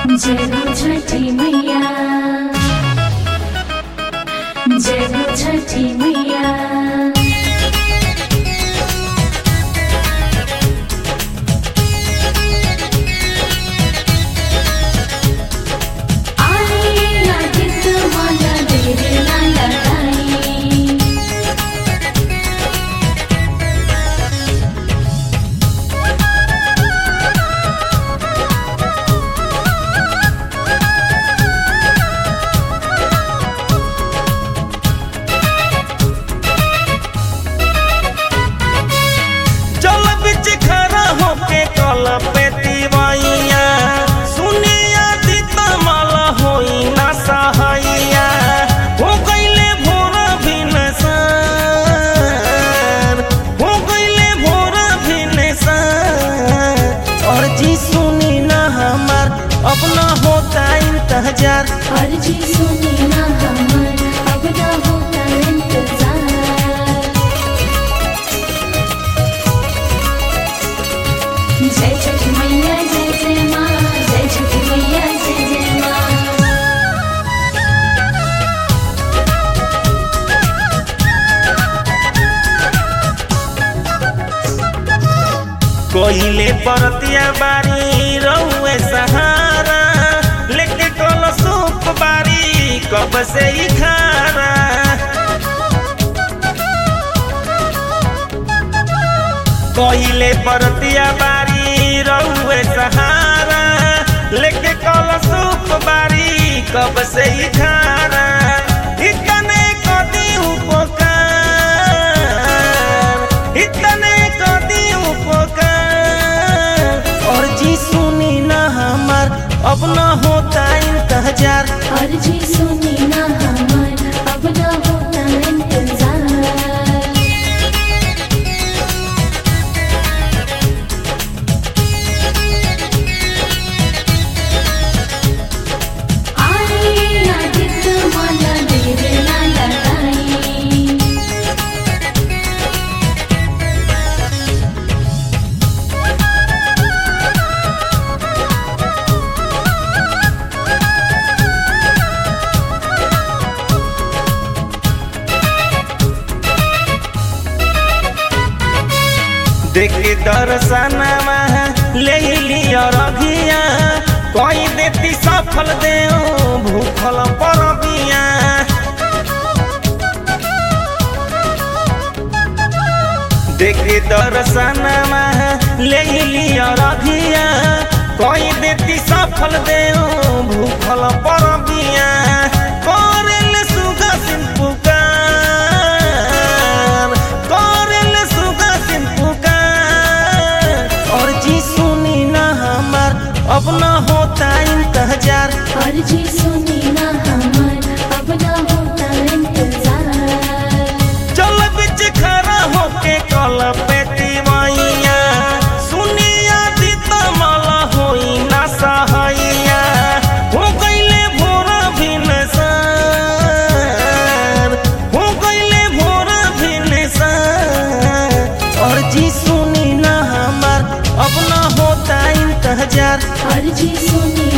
जय हो छठी मैया जय हो छठी मैया आई आदित माला तेरे लाला लाई जल बिच खरा होके कल पे तिवैया सुनिया दीता माला होई ना सहाइया हो गईले भोर भिनसर हो गईले भोर भिनसर और जी सुनी ना हमार अपना होता इंतजार अर्जी सुनी ना हमर अब ना होता इंतजार जय छठ मैया जय जय माँ जय छठ मैया जय जय माँ कोहिले परतिया बारी रहुए सहारा लेके कल सूप बारी कब से ही खारा कोहिले परतिया बारी रहुए सहारा लेके कल सूप बारी कब से ही खारा इतने कदी उपकार इतने कदी उपकार और जी सुनी ना हमार अब ना होता इंतजार अर्जी सुनी ना हमर अब ना होता इंतजार आई आदित माला तेरे लाला लाई देखी दर्शनमा ले लिया रघिया कोई देती सफल दे भूखल परबिया देखी दर्शनमा ले लिया रघिया कोई देती सफल दे भूखल परबिया करेल सुगा सिंह पुकार करेल सुगा सिंह पुकार और जी सुनी ना हमार अब ना होता इंतजार अर्जी सुनी ना हमर अब ना होता इंतजार चल बिच खरा होके कल पे तिवैया सुनिया दीता माला होई ना सहाइया हो गईले भोर भिनसर हो गईले भोर भिनसर और जी सुनी ना हमार अब ना होता इंतजार अर्जी सुनी